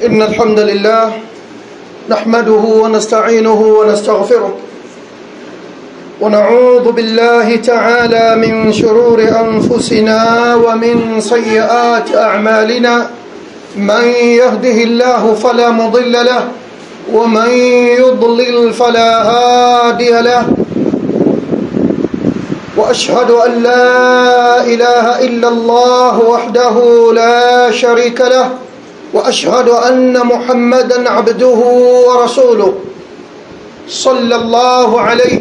إن الحمد لله نحمده ونستعينه ونستغفره ونعوذ بالله تعالى من شرور أنفسنا ومن سيئات أعمالنا من يهده الله فلا مضل له ومن يضلل فلا هادي له واشهد ان لا اله الا الله وحده لا شريك له واشهد ان محمدا عبده ورسوله صلى الله عليه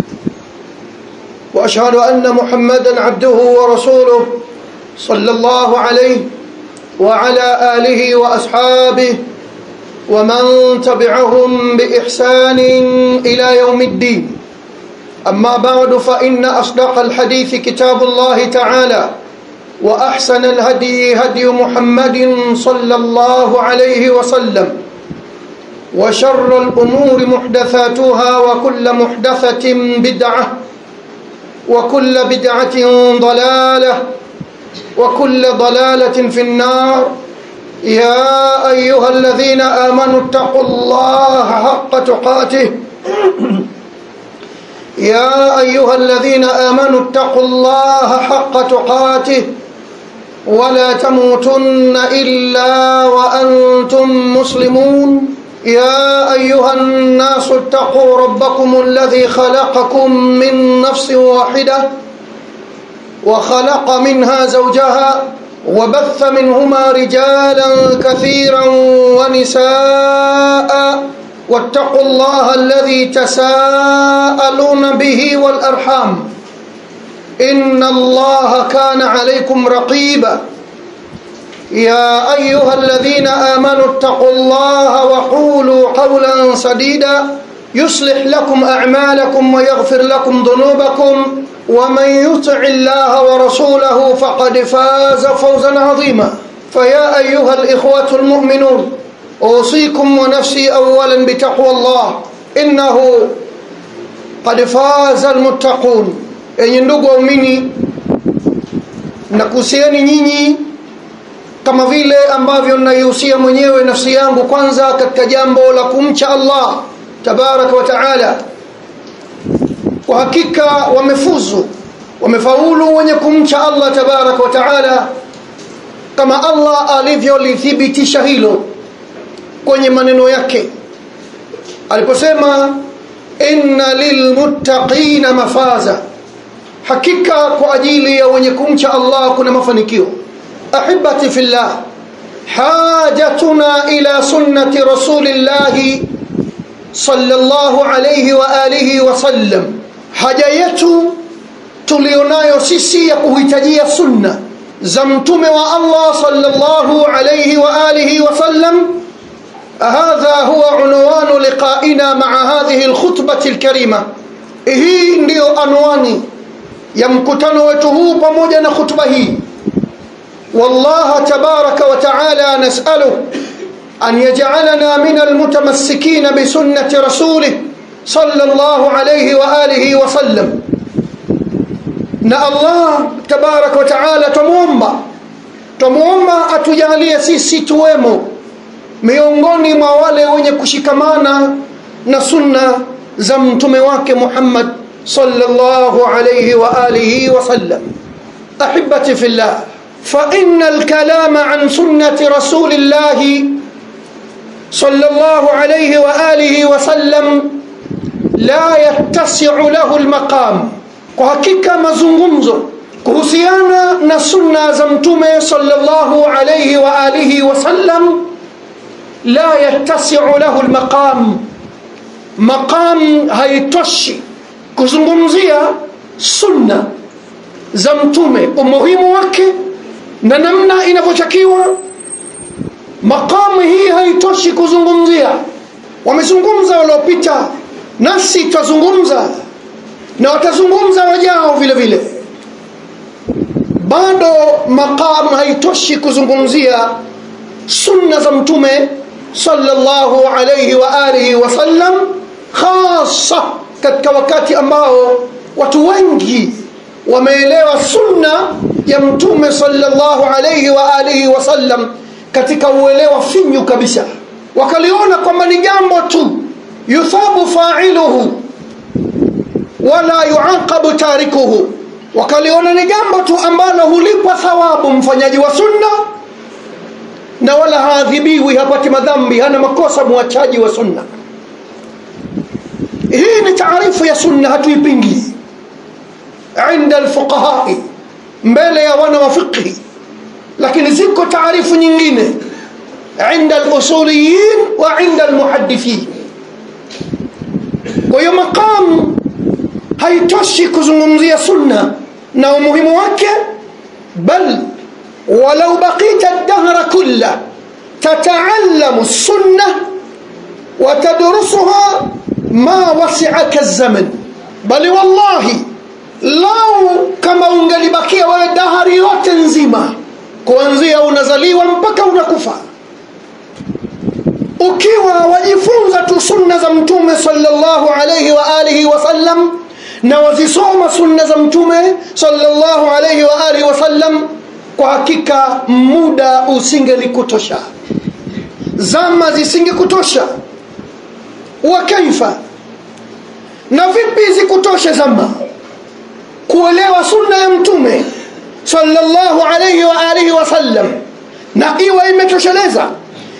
واشهد ان محمدا عبده ورسوله صلى الله عليه وعلى اله واصحابه ومن تبعهم باحسان الى يوم الدين أما بعد فإن أصدق الحديث كتاب الله تعالى وأحسن الهدي هدي محمد صلى الله عليه وسلم وشر الأمور محدثاتها وكل محدثة بدعة وكل بدعة ضلالة وكل ضلالة في النار يا أيها الذين آمنوا اتقوا الله حق تقاته يا أيها الذين آمنوا اتقوا الله حق تقاته ولا تموتن إلا وأنتم مسلمون يا أيها الناس اتقوا ربكم الذي خلقكم من نفس واحدة وخلق منها زوجها وبث منهما رجالا كثيرا ونساء واتقوا الله الذي تساءلون به والأرحام إن الله كان عليكم رقيبا يا أيها الذين آمنوا اتقوا الله وقولوا قولا سديدا يصلح لكم أعمالكم ويغفر لكم ذنوبكم ومن يطع الله ورسوله فقد فاز فوزا عظيما فيا أيها الإخوة المؤمنون أوصيكم ونفسي أولا بتقوى الله إنه قد فاز المتقون yenye ndugu waumini nakuhusieni nyinyi kama vile ambavyo naihusia mwenyewe nafsi yangu kwanza katika jambo la kumcha allah tabaraka wa taala kwa hakika wamefuzu wamefaulu wenye kumcha allah tabaraka wa taala kama allah alivyolithibitisha hilo kwenye maneno yake aliposema inna lilmuttaqina mafaza hakika kwa ajili ya wenye kumcha allah kuna mafanikio ahibati fillah hajatuna ila sunnati rasulillahi sallallahu alayhi wa alihi wasallam haja yetu tulionayo sisi ya kuhitajia sunna za mtume wa allah sallallahu alayhi wa alihi wasallam هذا هو عنوان لقائنا مع هذه الخطبة الكريمة hii ndiyo anwani ya mkutano wetu huu pamoja na khutba hii wallaha tabaraka wa taala nasaluh an yajalana min almutamassikina bisunnati rasulih sallallahu alayhi wa alihi wa sallam na allah tabaraka wa taala twamuomba twamuomba atujalie sisi tuwemo miongoni mwa wale wenye kushikamana na sunna za mtume wake Muhammad sallallahu alayhi wa alihi wa sallam ahibati fillah fa inna al-kalama an sunnati rasulillah sallallahu alayhi wa alihi wa sallam la yattasi'u lahu al-maqam kwa hakika mazungumzo kuhusiana na sunna za mtume sallallahu alayhi wa alihi wa sallam la yattasi'u lahu almaqam maqam haitoshi kuzungumzia sunna za mtume umuhimu wake na namna inavyotakiwa maqamu hii haitoshi kuzungumzia wamezungumza waliopita nasi tutazungumza na watazungumza wajao vile vile bado maqam haitoshi kuzungumzia sunna za mtume sallallahu alayhi wa alihi wasallam hasa katika wakati ambao watu wengi wameelewa sunna ya mtume sallallahu alayhi wa alihi wasallam katika uelewa finyu kabisa wakaliona kwamba ni jambo tu yuthabu failuhu wala yuaqabu tarikuhu wakaliona ni jambo tu ambalo hulipwa thawabu mfanyaji wa sunna na wala haadhibiwi hapati madhambi hana makosa mwachaji wa sunna hii ni taarifu ya sunna hatuipingi inda alfuqahai mbele ya wana wa fiqhi lakini ziko taarifu nyingine inda alusuliyin wa inda almuhadithin kwa hiyo maqamu haitoshi kuzungumzia sunna na umuhimu wake bal walau baqita dahra kulla tataallamu sunna watadrusuha ma wasiaka zaman bali wallahi lau kama ungelibakia wewe dahari yote nzima kuanzia unazaliwa mpaka unakufa ukiwa wajifunza tu sunna za mtume sallallahu alayhi wa alihi wasallam na wazisoma sunna za mtume sallallahu alayhi wa alihi wasallam kwa hakika muda usingelikutosha zama zisingekutosha wa kaifa na vipi zikutoshe zama kuelewa sunna ya mtume sallallahu alayhi wa alihi wasallam na iwe imetosheleza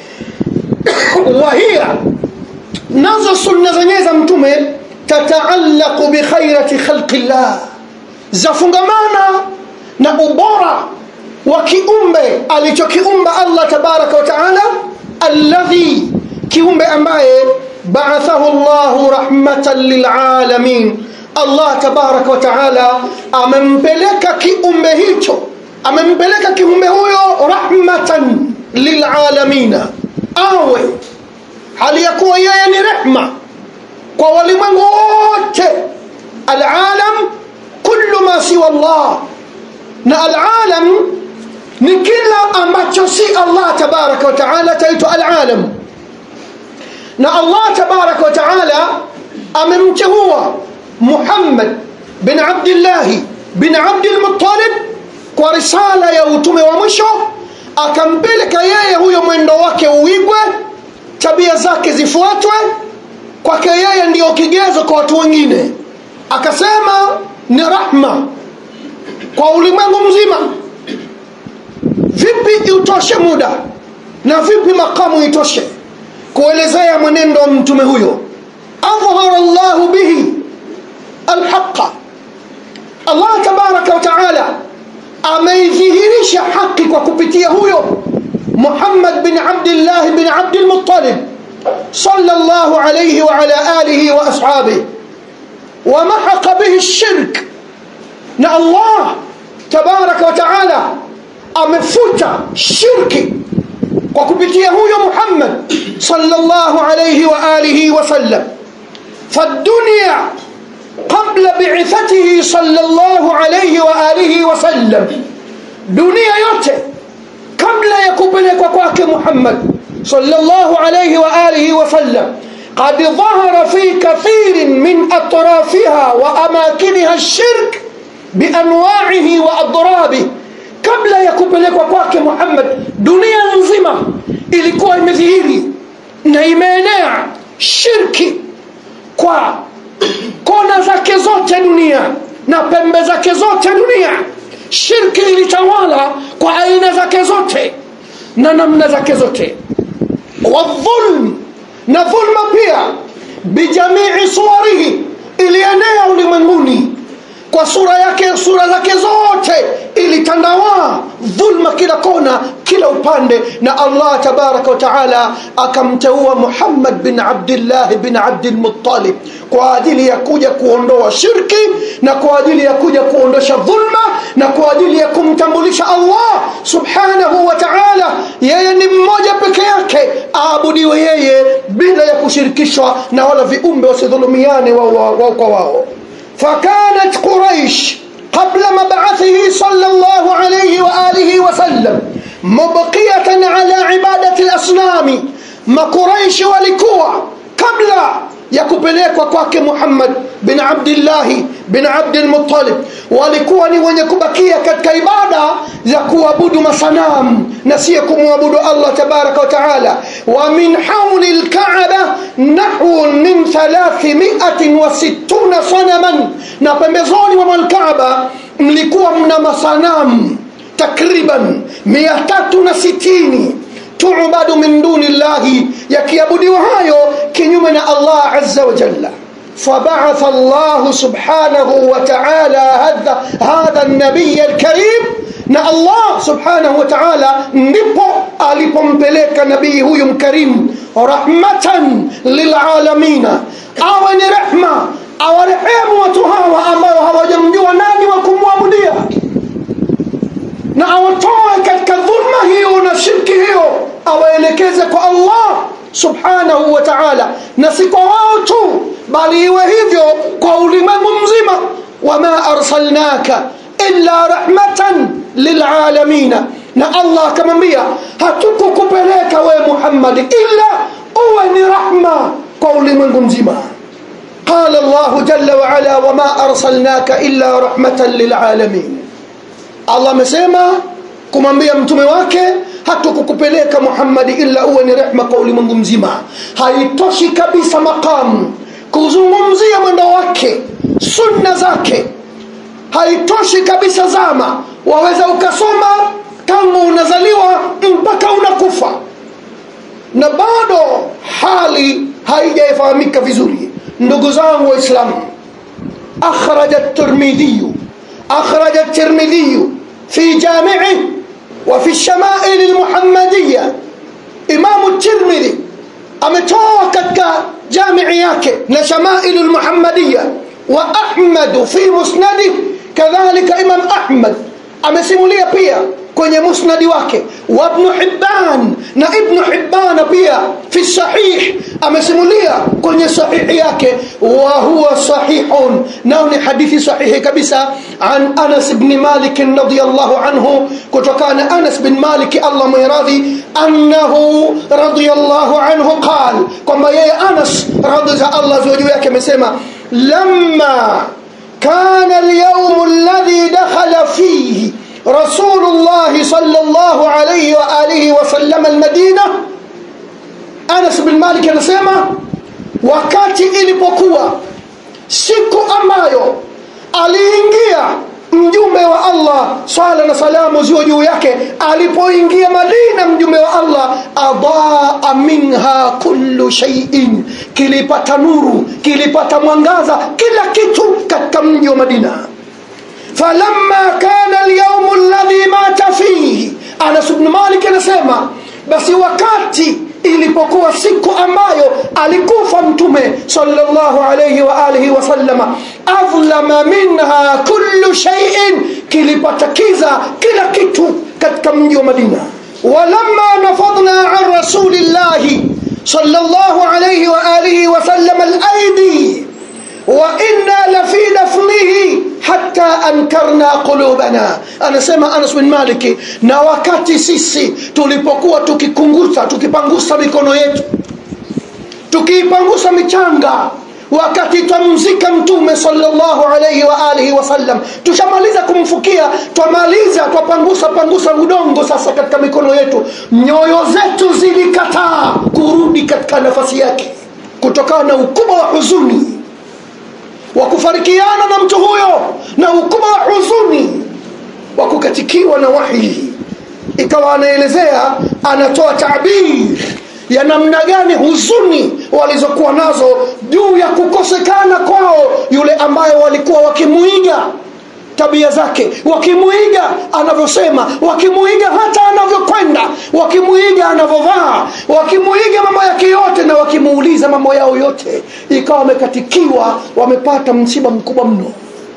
wahia nazo sunna zenyewe za mtume tataallaqu bikhairati khalqi llah zafungamana na ubora wa kiumbe alichokiumba allah tabaraka wa taala alladhi kiumbe ambaye baathahu llahu rahmatan lilalamin allah tabaraka wa taala amempeleka kiumbe hicho amempeleka kiumbe huyo rahmatan lilalamina awe hali ya kuwa yeye ni rehma kwa walimwengu wote alalam kullu ma siwa llah na alalam ni kila ambacho si allah tabaraka wa taala taitwa alalam na allah tabaraka wa taala amemteua muhammad bin abdillahi bin abdilmuttalib kwa risala ya utume wa mwisho akampeleka yeye huyo mwendo wake uigwe tabia zake zifuatwe kwake yeye ndiyo kigezo kwa watu wengine akasema ni rahma kwa ulimwengu mzima vipi utoshe muda na vipi makamu itoshe kuelezea mwenendo wa mtume huyo adhhara llahu bihi alhaqa allah tabaraka wa taala ameidhihirisha haki kwa kupitia huyo muhammad bin abdillah bin abdilmuttalib صلى الله عليه وعلى آله وأصحابه ومحق به الشرك نا الله تبارك وتعالى أمفوت شرك وكبتيه يا محمد صلى الله عليه وآله وسلم فالدنيا قبل بعثته صلى الله عليه وآله وسلم دنيا yote kabla ya kupelekwa kwake Muhammad صلى الله عليه وآله وسلم قد ظهر في كثير من أطرافها وأماكنها الشرك بأنواعه وأضرابه kabla ya kupelekwa kwake Muhammad dunia nzima ilikuwa imedhihiri na imeenea shirki kwa kona zake zote dunia na pembe zake zote dunia shirki ilitawala kwa aina zake zote na namna zake zote wadhulm na dhulma pia bijamii suwarihi ilienea ulimwenguni kwa sura yake sura zake zote ilitandawaa dhulma kila kona kila upande na allah tabaraka wataala akamteua muhammad bin abdillahi bin abdilmuttalib kwa ajili ya kuja kuondoa shirki na kwa ajili ya kuja kuondosha dhulma na kwa ajili ya kumtambulisha allah subhanahu wa taala yeye ni mmoja peke yake aabudiwe yeye bila ya kushirikishwa na wala viumbe wasidhulumiane wao wa, wa, kwa wao فكانت قريش قبل مبعثه صلى الله عليه وآله وسلم مبقية على عبادة الأصنام ما قريش ولكوا قبل yakupelekwa kwake muhammad bin abdillahi bin abdilmutalib walikuwa ni wenye kubakia katika ibada za kuabudu masanamu na siyo kumwabudu allah tabaraka wataala wa min hauli lkaaba nahwun min 360 sanaman na pembezoni mwa lkaaba mlikuwa mna masanamu takriban 360 tuubadu min duni llahi yakiabudiwa hayo kinyume na allah aza wajalla فبعث الله سبحانه وتعالى هذا هذا النبي الكريم na allah subhanahu wa taala ndipo alipompeleka nabii huyu mkarimu rahmatan lilalamina awe ni rehma awarehemu watu hawa ambao hawajamjua nani wa kumwabudia na awatoe katika dhulma hiyo na shirki hiyo awaelekeze kwa allah subhanahu wa taala na si kwa wao tu bali iwe hivyo kwa ulimwengu mzima wama arsalnaka illa rahmatan lilalamina na allah akamwambia hatukukupeleka we muhammadi illa uwe ni rahma kwa ulimwengu mzima قال الله جل وعلا وما أرسلناك إلا رحمة للعالمين Allah amesema kumwambia mtume wake hatukukupeleka Muhammadi illa uwe ni rehma kwa ulimwengu mzima. Haitoshi kabisa maqamu kuzungumzia mwendo wake, sunna zake, haitoshi kabisa zama. Waweza ukasoma tangu unazaliwa mpaka unakufa na bado hali haijafahamika vizuri. Ndugu zangu Waislamu, akhraja at-Tirmidhi akhraja at-Tirmidhi في جامعه وفي الشمائل المحمدية إمام الترمذي أمتوه كتك جامع yake na شمائل المحمدية وأحمد في مسنده كذلك إمام أحمد amesimulia pia kwenye musnadi wake wa ibn Hibban na ibn Hibban pia fi sahih amesimulia kwenye sahihi yake wa huwa sahihun nao ni hadithi sahihi kabisa an Anas ibn Malik radiyallahu anhu kutokana Anas bin Malik Allah mwiradhi annahu radiyallahu anhu qal kwamba yeye Anas radhi za Allah juu yake amesema lamma كان اليوم الذي دخل فيه رسول الله صلى الله عليه وآله وسلم المدينة أنس بن مالك anasema wakati ilipokuwa siku ambayo aliingia mjumbe wa Allah swala na salamu ziwe juu yake alipoingia Madina mjumbe wa Allah adaa minha kullu shay'in kilipata nuru kilipata mwangaza kila kitu katika mji wa Madina falamma kana alyawm alladhi mata fihi Anas ibn Malik anasema basi wakati ilipokuwa siku ambayo alikufa mtume sallallahu alayhi wa alihi wasallama adhlama minha kullu shay'in kilipata kiza kila kitu katika mji wa Madina walamma nafadna an rasulillahi sallallahu alayhi wa alihi wasallama al-aidi وإنا لفي دفنه حتى أنكرنا قلوبنا anasema Anas bin Malik na wakati sisi tulipokuwa tukikungusa tukipangusa mikono yetu tukiipangusa michanga wakati twamzika mtume sallallahu alayhi wa alihi wasallam tushamaliza kumfukia twamaliza twapangusa pangusa udongo sasa katika mikono yetu nyoyo zetu zilikataa kurudi katika nafasi yake kutokana na ukubwa wa huzuni wa kufarikiana na mtu huyo na ukubwa wa huzuni wa kukatikiwa na wahi ikawa anaelezea anatoa tabiri ya namna gani huzuni walizokuwa nazo juu ya kukosekana kwao yule ambaye walikuwa wakimuiga tabia zake wakimuiga anavyosema wakimuiga hata anavyokwenda wakimuiga anavyovaa wakimuiga mambo yake yote na wakimuuliza mambo yao yote ikawa wamekatikiwa wamepata msiba mkubwa mno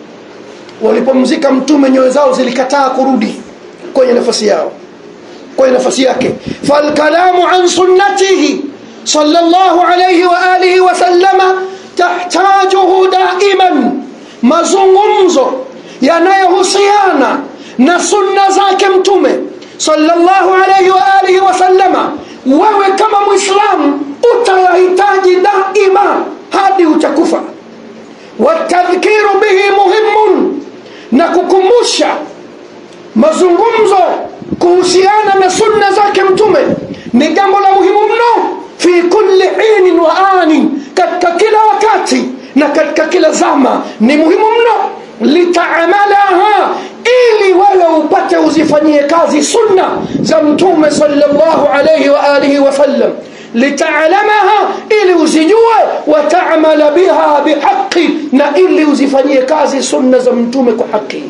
walipomzika mtume nyoyo zao zilikataa kurudi kwenye nafasi yao kwenye nafasi yake falkalamu an sunnatihi sallallahu alayhi wa alihi wasallama tahtajuhu daiman mazungumzo yanayohusiana na sunna zake mtume sallallahu alayhi wa alihi wasallama wewe kama mwislamu utayahitaji daima hadi utakufa watadhkiru bihi muhimun na kukumbusha mazungumzo kuhusiana na sunna zake mtume ni jambo la muhimu mno fi kulli inin wa anin katika kila wakati na katika kila zama ni muhimu mno litaamalaha ili wewe upate uzifanyie kazi sunna za mtume sallallahu alayhi wa alihi wasallam litaalamaha ili uzijue wataamala biha bihaqi na ili uzifanyie kazi sunna za mtume kwa haki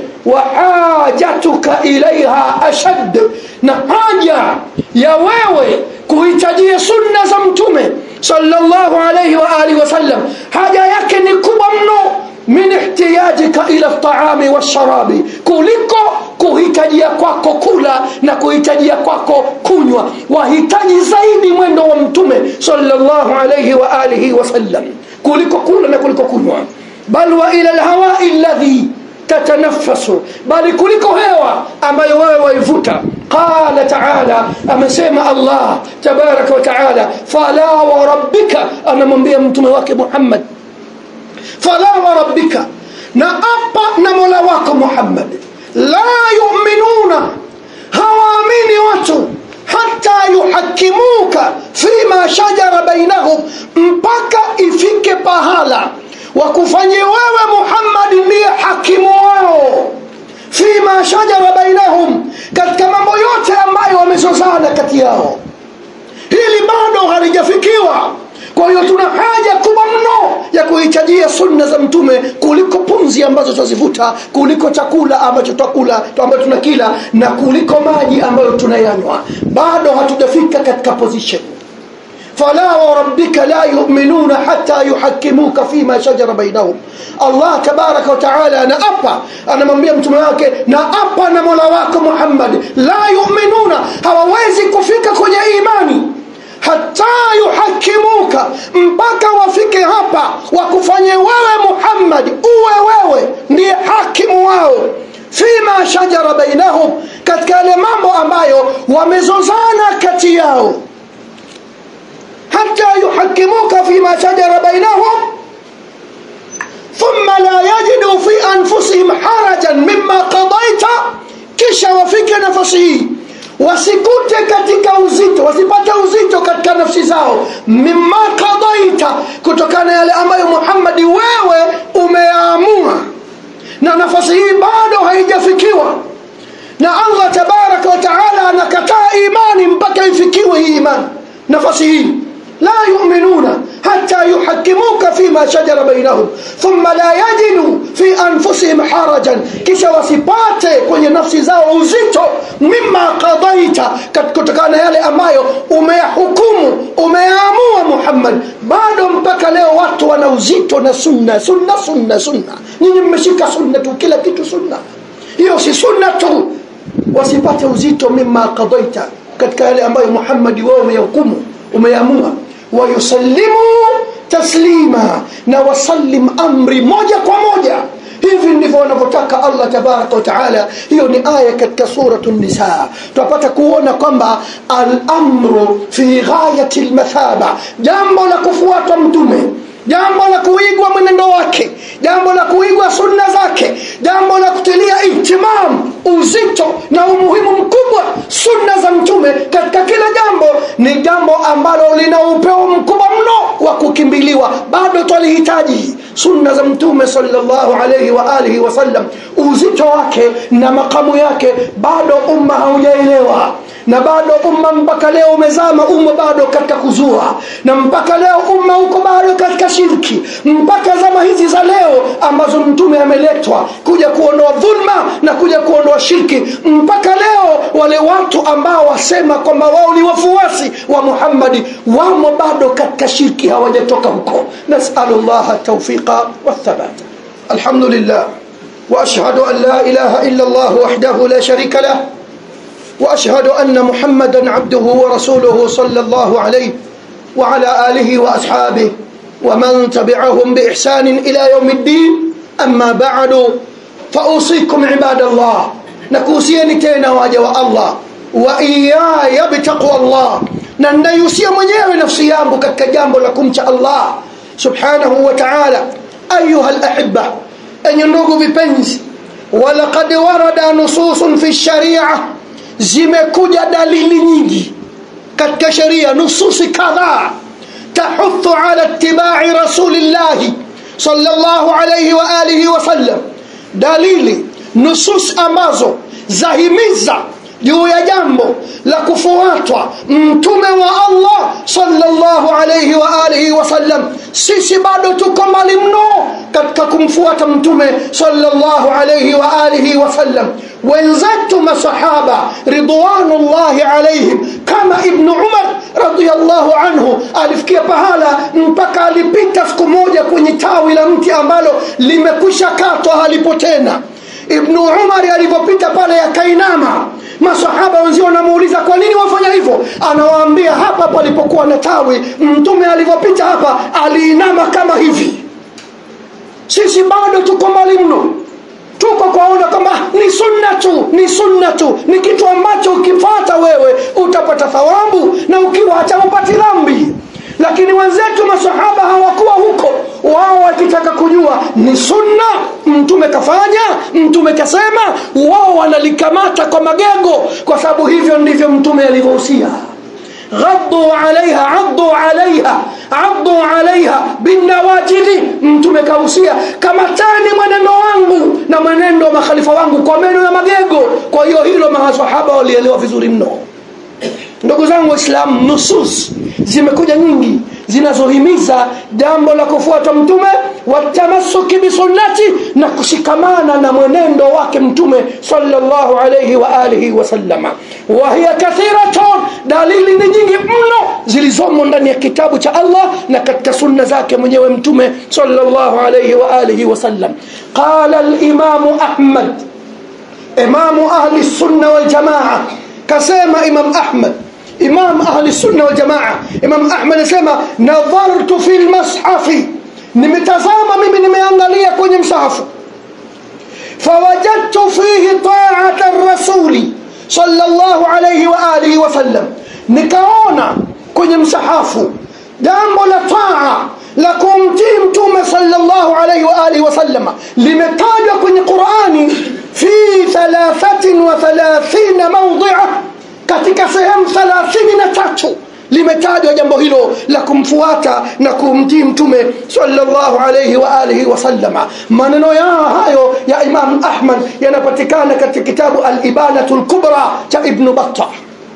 wahajatuka ilaiha ashad na haja ya wewe kuhitajia sunna za mtume sallallahu alayhi wa alihi wasallam haja yake ni kubwa mno min ihtiyajika ila ltaami walsharabi kuliko kuhitajia kwako kula na kuhitajia kwako kunywa wahitaji zaidi mwendo wa mtume sallallahu alayhi wa alihi wasallam kuliko kula na kuliko kunywa bal wa ila lhawai ladhi tatanafasu bali kuliko hewa ambayo wewe waivuta qala taala amesema allah tabaraka wa taala fala warabbika anamwambia mtume wake muhammad fala warabbika na apa na mola wako muhammad la yuminuna hawaamini watu hata yuhakimuka fima shajara bainahum mpaka ifike pahala wakufanye wewe muhammadi ndiye hakimu wao fima shajara bainahum katika mambo yote ambayo wamezozana kati yao hili bado halijafikiwa kwa hiyo tuna haja kubwa mno ya kuhitajia sunna za mtume kuliko pumzi ambazo twazivuta kuliko chakula ambacho twakula ambacho tunakila na kuliko maji ambayo tunayanywa bado hatujafika katika position فلا وربك لا يؤمنون حتى يحكموك فيما شجر بينهم الله تبارك وتعالى أنا أبا أنا من بيم تملاك نا أبا نمولا واكو محمد لا يؤمنون hawawezi kufika kwenye imani hata yuhakimuka mpaka wafike hapa wakufanye wewe muhammad uwe wewe ndiye hakimu wao fima shajara bainahum katika yale mambo ambayo wamezozana kati yao حتى يحكموك فيما شجر بينهم ثم لا يجدوا في أنفسهم حرجا مما قضيت kisha wafike nafasi hii wasikute katika uzito wasipate uzito katika nafsi zao mima qadaita kutokana yale ambayo muhammadi wewe umeamua na nafasi hii bado haijafikiwa na allah tabaraka wa taala anakataa imani mpaka ifikiwe hii imani nafasi hii لا يؤمنون حتى يحكموك فيما شجر بينهم ثم لا يجدوا في أنفسهم حرجا kisha wasipate kwenye nafsi zao uzito mima qadaita kutokana yale ambayo umeyahukumu umeyaamua muhammad bado mpaka leo watu wana uzito na sunna sunna sunna sunna nyinyi mmeshika sunna tu kila kitu sunna hiyo si sunna tu wasipate uzito mima qadaita katika yale ambayo muhammadi wao umeyahukumu umeamua wayusallimu taslima na wasallim amri moja kwa moja hivi ndivyo wanavyotaka allah tabaraka wataala hiyo ni aya katika suratu nisa tunapata kuona kwamba alamru fi ghayati lmathaba jambo la kufuatwa mtume jambo la kuigwa mwenendo wake jambo la kuigwa sunna zake jambo la kutilia ihtimam uzito na umuhimu mkubwa sunna za mtume katika kila jambo ni jambo ambalo lina upeo mkubwa mno wa kukimbiliwa bado twalihitaji sunna za mtume sallallahu alayhi wa alihi wasallam uzito wake na makamu yake bado umma haujaelewa na bado umma mpaka leo umezama umma bado katika kuzua na mpaka leo umma uko bado katika shirki mpaka zama hizi za leo ambazo mtume ameletwa kuja kuondoa dhulma na kuja kuondoa shirki mpaka leo wale watu ambao wasema kwamba wao ni wafuasi wa muhammadi wamo bado katika shirki hawajatoka huko nasalu llaha taufiqa wathabata alhamdulillah واشهد ان لا اله الا الله وحده لا شريك له واشهد ان محمدا عبده ورسوله صلى الله عليه وعلى اله واصحابه ومن تبعهم باحسان الى يوم الدين اما بعد فاوصيكم عباد الله نكوسيني تena waja wa Allah wa iyaya bitaqwa Allah na ninayusia mwenyewe nafsi yangu katika jambo la kumcha Allah subhanahu wa ta'ala ayuha alahibba enye ndugu vipenzi walaqad warada nususun fi sharia zimekuja dalili nyingi katika sheria nususi kadhaa tahuthu ala ittibai rasulillahi sallallahu alayhi wa alihi wasallam dalili nusus ambazo zahimiza juu ya jambo la kufuatwa mtume wa allah sallallahu alayhi wa alihi wasallam sisi bado tuko mbali mno katika kumfuata mtume sallallahu alayhi wa alihi wasallam wenzetu masahaba ridwanullahi alaihim kama ibnu umar radiallahu anhu alifikia pahala mpaka alipita siku moja kwenye tawi la mti ambalo limekwisha katwa halipo tena ibnu umari alivyopita pale yakainama masahaba wenzio wanamuuliza kwa nini wafanya hivyo anawaambia hapa palipokuwa na tawi mtume alivyopita hapa aliinama kama hivi sisi bado tuko mbali mno tuko kwaona kwamba ni sunna tu ni sunna tu ni kitu ambacho ukifata wewe utapata thawabu na ukiwacha upati dhambi lakini wenzetu masahaba hawakuwa huko wao wakitaka kujua ni sunna mtume kafanya mtume kasema wao wanalikamata kwa magego kwa sababu hivyo ndivyo mtume alivyohusia غضوا عليها عضوا عليها عضوا عليها بالنواجذ mtume kausia kamatani mwenendo wangu na mwenendo wa makhalifa wangu kwa meno ya magego kwa hiyo hilo masahaba walielewa vizuri mno ndugu zangu waislamu nusus zimekuja nyingi zinazohimiza jambo la kufuata mtume watamasuki bisunnati na kushikamana na mwenendo wake mtume sallallahu alayhi wa alihi wasallama wahiya kathiratun dalili ni nyingi mno zilizomo ndani ya kitabu cha allah na katika sunna zake mwenyewe mtume sallallahu alayhi wa alihi wasallam qala limamu ahmad imamu ahli sunna waljamaa kasema imam ahmad imam ahli sunna wal jamaa imam ahmad anasema nadhartu fi lmashafi nimetazama mimi nimeangalia kwenye msahafu fawajadtu fihi taata rasuli sallallahu alayhi wa alihi wasallam nikaona kwenye msahafu jambo la taa la kumtii mtume sallallahu alayhi wa alihi wasallama limetajwa kwenye qurani fi 33 mawdhia katika sehemu thalathini na tatu limetajwa jambo hilo la kumfuata na kumtii mtume sallallahu alayhi wa alihi wasallama maneno yao hayo ya imam ahmad yanapatikana katika kitabu alibanatu lkubra cha ibnu batta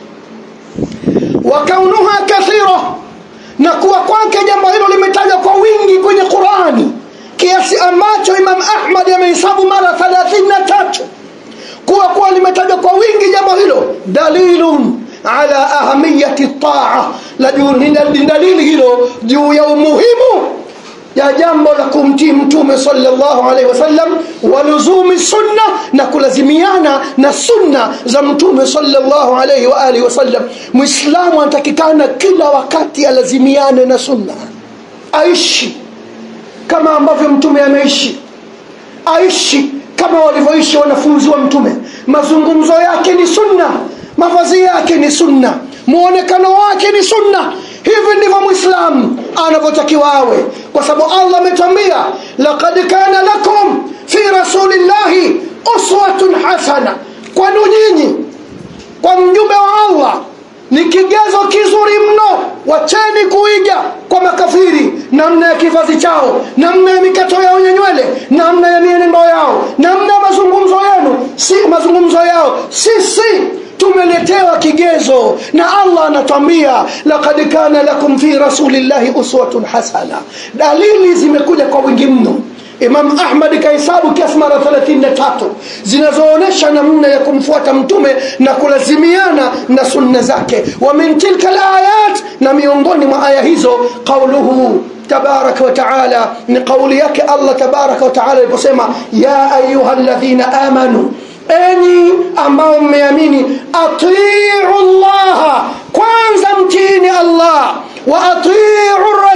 wa kaunuha kathira na kuwa kwake jambo hilo limetajwa kwa wingi kwenye qurani kiasi ambacho imam ahmad amehesabu mara 33 kuwa kuwa limetajwa kwa wingi jambo hilo dalilun ala ahamiyati taa la ni dalili hilo juu ya umuhimu ya jambo la kumtii mtume sallallahu alaihi wasallam waluzumi sunna na kulazimiana na sunna za mtume sallallahu alaihi wa alihi wasallam mwislamu anatakikana kila wakati alazimiane na sunna aishi kama ambavyo mtume ameishi aishi kama walivyoishi wanafunzi wa mtume mazungumzo yake ni sunna mavazi yake ni sunna muonekano wake ni sunna hivi ndivyo mwislamu anavyotakiwa awe kwa sababu allah ametwambia laqad kana lakum fi rasulillahi uswatun hasana kwanu nyinyi kwa mjumbe wa allah ni kigezo kizuri mno wacheni kuiga kwa makafiri namna ya kivazi chao namna ya mikato yao yenye nywele namna ya mienendo yao namna ya mazungumzo yenu si mazungumzo yao sisi tumeletewa kigezo na allah anatwambia laqad kana lakum fi rasulillahi uswatun hasana dalili zimekuja kwa wingi mno imam ahmad kahesabu kiasi mara 33 zinazoonyesha namna ya kumfuata mtume na kulazimiana na sunna zake wa min tilka layat na miongoni mwa aya hizo qauluhu تبارك وتعالى من قوليك الله تبارك وتعالى يقسم يا أيها الذين آمنوا enyi ambao mmeamini atiu llaha kwanza mtini allah wa atiu rasul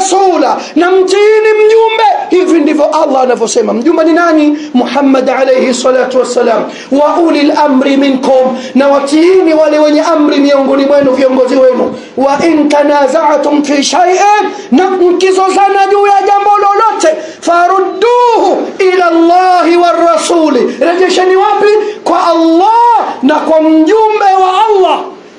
warasula na mtiini mjumbe hivi ndivyo allah anavyosema mjumbe ni nani muhammad alaihi salatu wassalam wa uli lamri minkum na watiini wale wenye amri miongoni mwenu viongozi wenu wa in tanazatum fi shaiin na mkizozana juu ya jambo lolote farudduhu ila llahi warasuli rejesheni wapi kwa allah na kwa mjumbe wa allah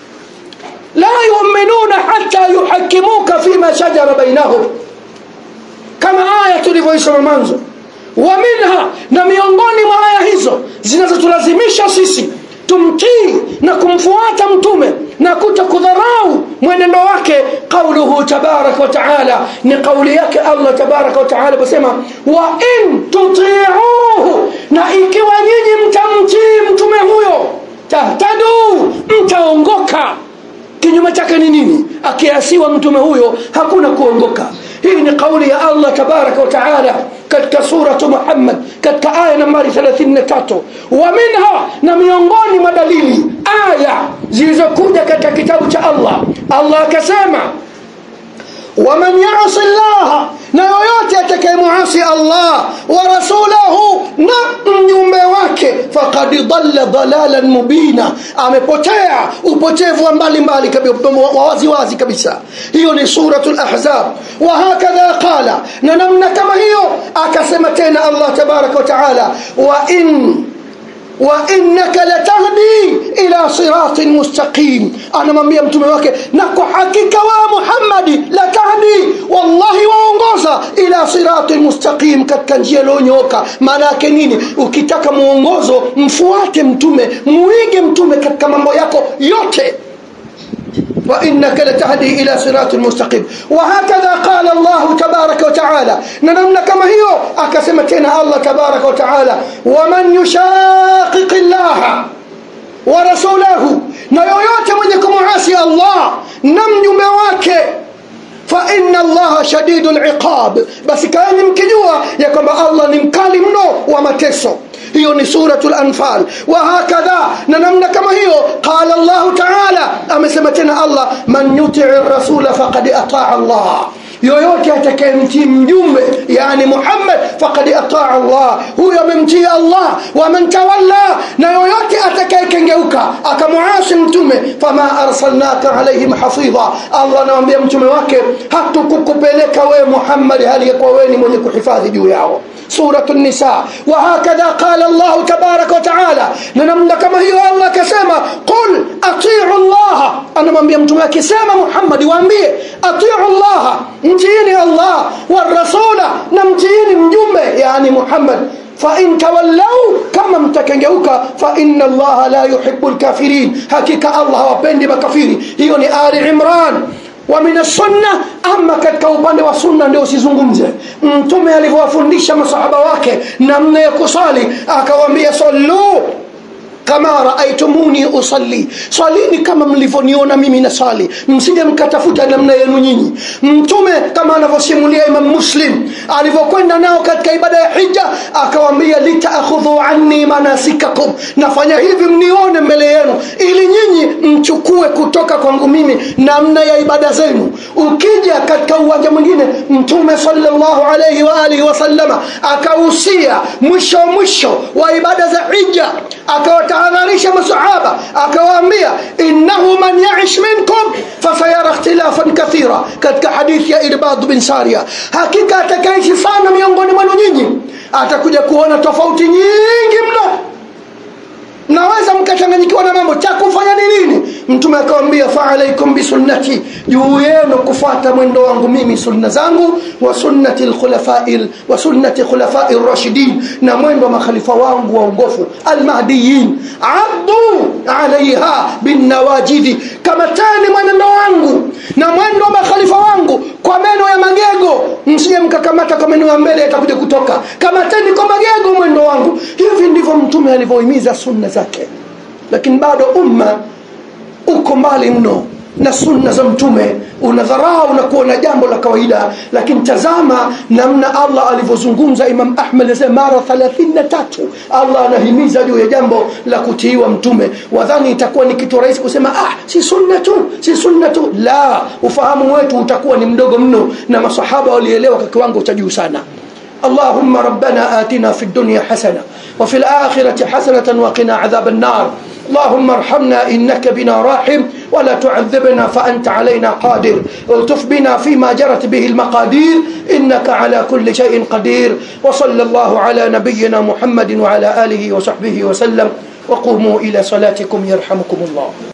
la yuminuna hata yuhakimuka fima shajara bainahum kama aya tulivyoisoma mwanzo wa minha na miongoni mwa aya hizo zinazotulazimisha sisi tumtii na kumfuata mtume na kuto kudharau mwenendo wake qauluhu tabaraka wa taala ni kauli yake allah tabaraka wa taala posema wa in tutiuhu na ikiwa nyinyi mtamtii mtume huyo tahtadu mtaongoka kinyume chake ni nini akiasiwa mtume huyo hakuna kuongoka hii ni kauli ya allah tabaraka wa taala katika suratu muhammad katika aya nambari 33 wa minha na miongoni mwa dalili aya zilizokuja katika kitabu cha allah allah akasema waman yasi llaha na yoyote atakayemuasi allah wa rasulahu na mjumbe wake fakad dalla dalalan mubina amepotea upotevu wa mbalimbali wa waziwazi kabisa hiyo ni suratu lahzab wahakadha qala na namna kama hiyo akasema tena allah tabaraka wa taala wa in وإنك لتهدي إلى صراط مستقيم أنا ممبيا mtume wake na kwa hakika wa Muhammadi latahdi wallahi waongoza ila sirati mustaqim katika njia iliyonyooka maana yake nini ukitaka muongozo mfuate mtume muige mtume katika mambo yako yote وإنك لتهدي إلى صراط مستقيم وهكذا قال الله تبارك وتعالى ننمنا كما هي أكسمتنا الله تبارك وتعالى ومن يشاقق الله ورسوله نيويوت من يكون عاسي الله نم wake فإن الله شديد العقاب بس كان يمكنوا يكما الله نمكالي منه ومتسو hiyo ni suratul anfal wa hakadha na namna kama hiyo qala allah taala amesema tena allah man yutii rasula faqad ataa allah yoyote atakayemtii mjumbe yani muhammad faqad ataa allah huyo amemtii allah waman tawalla na yoyote atakayekengeuka akamuasi mtume fama arsalnaka alaihim hafidha allah anawambia mtume wake hatukukupeleka wewe muhammad hali yakuwa wewe ni mwenye kuhifadhi juu yao سورة النساء وهكذا قال الله تبارك وتعالى ننمنا كما هي الله كسما قل أطيعوا الله أنا من بيمتم كسما محمد وأنبيه أطيعوا الله نتيني الله والرسول نمتيني مجمع يعني محمد فإن تولوا كما متكنجوك فإن الله لا يحب الكافرين حقيقة الله وبند بكفيري هي آل عمران wa min sunna ama katika upande wa sunna ndio usizungumze mtume alivyowafundisha masahaba wake namna ya kusali akawaambia sallu kama raaitumuni usalli swalini kama mlivyoniona mimi nasali msije mkatafuta namna yenu nyinyi mtume kama anavyosimulia imam muslim alivyokwenda nao katika ibada ya hija akawaambia litaakhudhu anni manasikakum nafanya hivi mnione mbele yenu ili nyinyi mchukue kutoka kwangu mimi namna ya ibada zenu ukija katika uwanja mwingine mtume sallallahu alayhi wa alihi wasallama akahusia mwisho mwisho wa ibada za hija akawatahadharisha masahaba akawaambia innahu man yaish minkum fasayara ikhtilafan kathira katika hadithi ya irbad bin saria hakika atakaishi sana miongoni mwenu nyinyi atakuja kuona tofauti nyingi mno mnaweza mkachanganyikiwa na mambo cha kufanya ni nini mtume akawambia faalaikum bisunnati juu yenu kufuata mwendo wangu mimi sunna zangu wa sunnati lkhulafai wa sunnati khulafai rashidin na mwendo wa makhalifa wangu waongofu almahdiyin addu alaiha binnawajidhi kamatani mwenendo wangu na mwendo wa makhalifa wangu kwa meno ya magego msije mkakamata kwa meno ya mbele yatakuja kutoka kamateni kwa magego mwendo wangu hivi ndivyo mtume alivyohimiza sunna zake lakini bado umma uko mbali mno na sunna za mtume unadharau na kuona jambo la kawaida lakini tazama namna allah alivyozungumza imam ahmad anasema mara 33 allah anahimiza juu ya jambo la kutiiwa mtume wadhani itakuwa ni kitu rahisi kusema ah si sunna tu si sunna tu la ufahamu wetu utakuwa ni mdogo mno na masahaba walielewa kwa kiwango cha juu sana اللهم ربنا آتنا في الدنيا حسنة وفي الآخرة حسنة وقنا عذاب النار اللهم ارحمنا إنك بنا راحم ولا تعذبنا فأنت علينا قادر الطف بنا فيما جرت به المقادير إنك على كل شيء قدير وصلى الله على نبينا محمد وعلى آله وصحبه وسلم وقوموا إلى صلاتكم يرحمكم الله